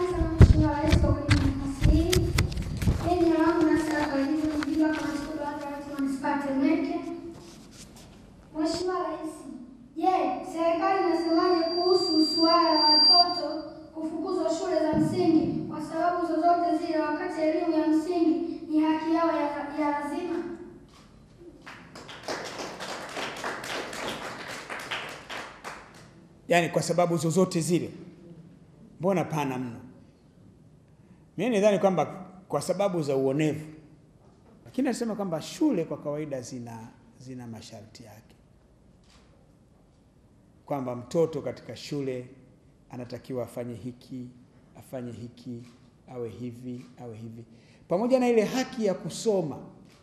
Asante sana Mheshimiwa Rais kwa kunipa nafasi hii. Mimi jina langu Nasra Kalimu, mjumbe wa kamati kuu ya watu wa manispaa ya Temeke. Mheshimiwa Rais, je, serikali inasemaje kuhusu suala la watoto kufukuzwa shule za msingi kwa sababu zozote zile, wakati elimu ya msingi ni haki yao ya, ya lazima? yaani kwa sababu zozote zile, mbona pana mno? Mimi nidhani kwamba kwa sababu za uonevu, lakini nasema kwamba shule kwa kawaida zina zina masharti yake, kwamba mtoto katika shule anatakiwa afanye hiki, afanye hiki, awe hivi, awe hivi, pamoja na ile haki ya kusoma.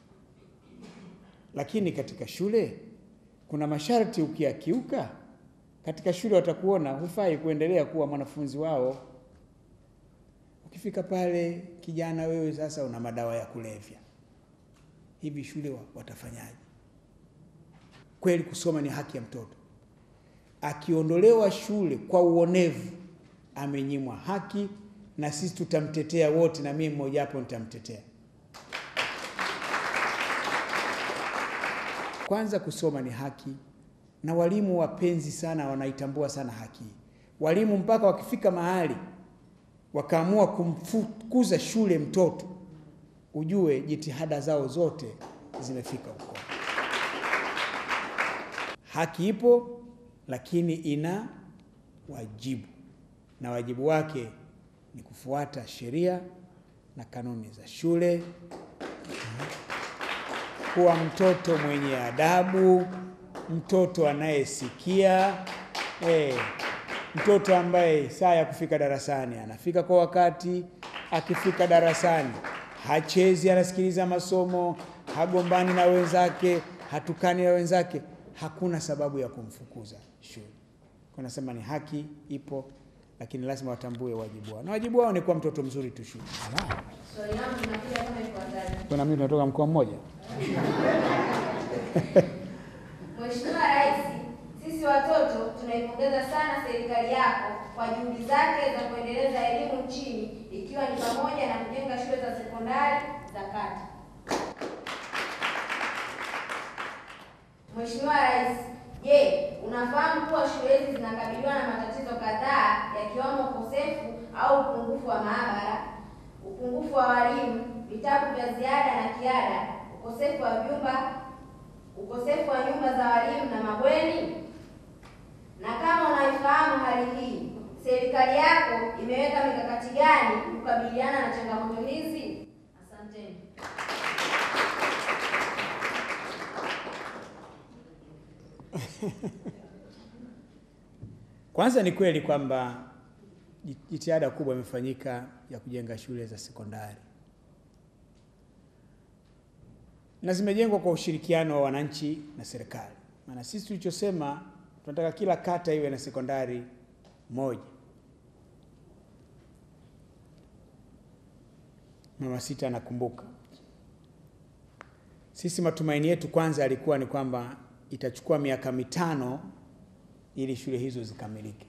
Lakini katika shule kuna masharti, ukiyakiuka katika shule watakuona hufai kuendelea kuwa mwanafunzi wao. Ukifika pale, kijana wewe sasa una madawa ya kulevya, hivi shule wa- watafanyaje? Kweli kusoma ni haki ya mtoto. Akiondolewa shule kwa uonevu, amenyimwa haki, na sisi tutamtetea wote, na mimi mmoja wapo nitamtetea. Kwanza, kusoma ni haki, na walimu wapenzi sana wanaitambua sana haki hii. Walimu mpaka wakifika mahali wakaamua kumfukuza shule mtoto, ujue jitihada zao zote zimefika huko. Haki ipo, lakini ina wajibu, na wajibu wake ni kufuata sheria na kanuni za shule, kuwa mtoto mwenye adabu, mtoto anayesikia, eh, mtoto ambaye saa ya kufika darasani anafika kwa wakati, akifika darasani hachezi, anasikiliza masomo, hagombani na wenzake, hatukani na wenzake, hakuna sababu ya kumfukuza shule. Kwa nasema ni haki ipo, lakini lazima watambue wajibu wao, na wajibu wao ni kuwa mtoto mzuri tu shule. Swali langu linakuja kama ifuatavyo. Kuna mimi tunatoka mkoa mmoja. Mheshimiwa Rais, sisi watoto tunaipongeza sana serikali yako kwa juhudi zake za kuendeleza elimu nchini ikiwa ni pamoja na kujenga shule za sekondari za kata. Mheshimiwa Rais, je, unafahamu kuwa shule hizi zinakabiliwa na matatizo kadhaa yakiwemo ukosefu au upungufu wa maabara, upungufu wa walimu, vitabu vya ziada na kiada, ukosefu wa vyumba ukosefu wa nyumba za walimu na mabweni? Na kama unaifahamu hali hii, serikali yako imeweka mikakati gani kukabiliana na changamoto hizi? Asanteni. Kwanza ni kweli kwamba jitihada kubwa imefanyika ya kujenga shule za sekondari na zimejengwa kwa ushirikiano wa wananchi na serikali. Maana sisi tulichosema tunataka kila kata iwe na sekondari moja. Mama Sita anakumbuka. Sisi matumaini yetu kwanza yalikuwa ni kwamba itachukua miaka mitano ili shule hizo zikamilike,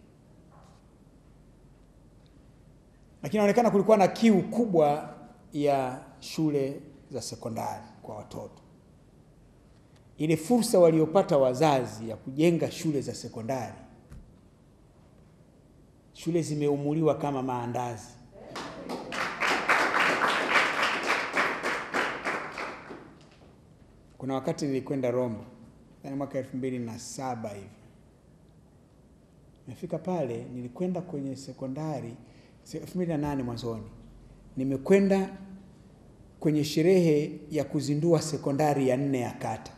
lakini inaonekana kulikuwa na kiu kubwa ya shule za sekondari kwa watoto. Ile fursa waliopata wazazi ya kujenga shule za sekondari, shule zimeumuliwa kama maandazi. Kuna wakati nilikwenda Rombo, yani mwaka elfu mbili na saba hivi Nimefika pale, nilikwenda kwenye sekondari elfu mbili na nane mwanzoni, nimekwenda kwenye sherehe ya kuzindua sekondari ya nne ya kata.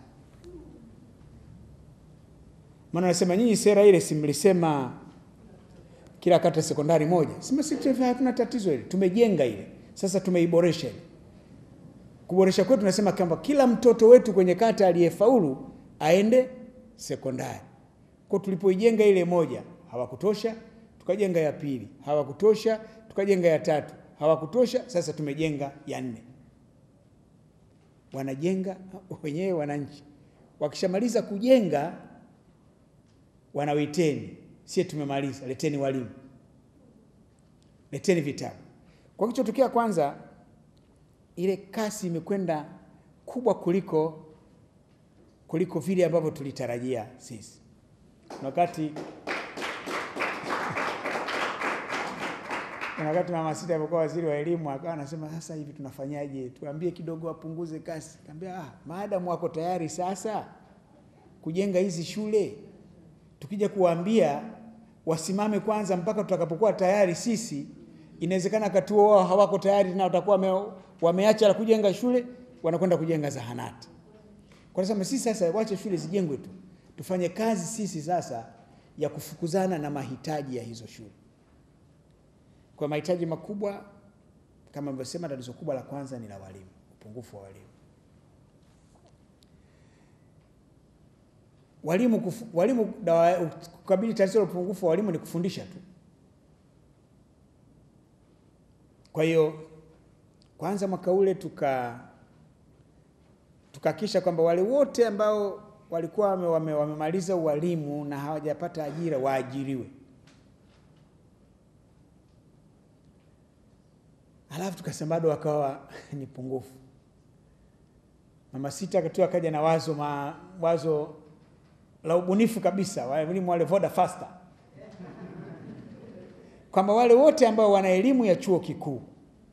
Maana nasema nyinyi, sera ile si mlisema kila kata sekondari moja? Sema sisi hatuna tatizo ile, tumejenga ile, sasa tumeiboresha ile. Kuboresha kwetu tunasema kwamba kila mtoto wetu kwenye kata aliyefaulu aende sekondari. Kwa tulipoijenga ile moja hawakutosha, tukajenga ya pili, hawakutosha, tukajenga ya tatu, hawakutosha, sasa tumejenga ya nne. Wanajenga wenyewe wananchi, wakishamaliza kujenga wanawiteni, sie tumemaliza, leteni walimu. leteni vitabu. Kwa kichotokea kwanza, ile kasi imekwenda kubwa kuliko kuliko vile ambavyo tulitarajia sisi. Wakati kuna wakati Mama Sita alipokuwa waziri wa elimu akawa anasema sasa hivi tunafanyaje? Tuambie kidogo wapunguze kasi. Kaambia ah, maadamu wako tayari sasa kujenga hizi shule, tukija kuwaambia wasimame kwanza mpaka tutakapokuwa tayari sisi, inawezekana wakati huo wao hawako tayari na watakuwa wame, wameacha la kujenga shule, wanakwenda kujenga zahanati. Kwa sababu sisi sasa wache shule zijengwe tu, tufanye kazi sisi sasa ya kufukuzana na mahitaji ya hizo shule. Kwa mahitaji makubwa kama nilivyosema, tatizo kubwa la kwanza ni la walimu, upungufu wa walimu. Walimu kufu, walimu dawa kukabili tatizo la upungufu wa walimu ni kufundisha tu. Kwa hiyo kwanza mwaka ule tuka tukahakikisha kwamba wale wote ambao walikuwa wame, wame, wamemaliza ualimu na hawajapata ajira waajiriwe. Halafu tukasema bado wakawa ni pungufu. Mama Sita akatoa akaja na wazo ma, wazo la ubunifu kabisa, walimu wale voda faster, kwamba wale wote ambao wana elimu ya chuo kikuu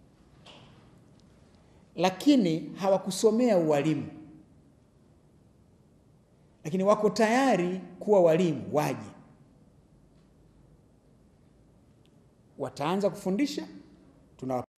lakini hawakusomea ualimu, lakini wako tayari kuwa walimu, waje, wataanza kufundisha tuna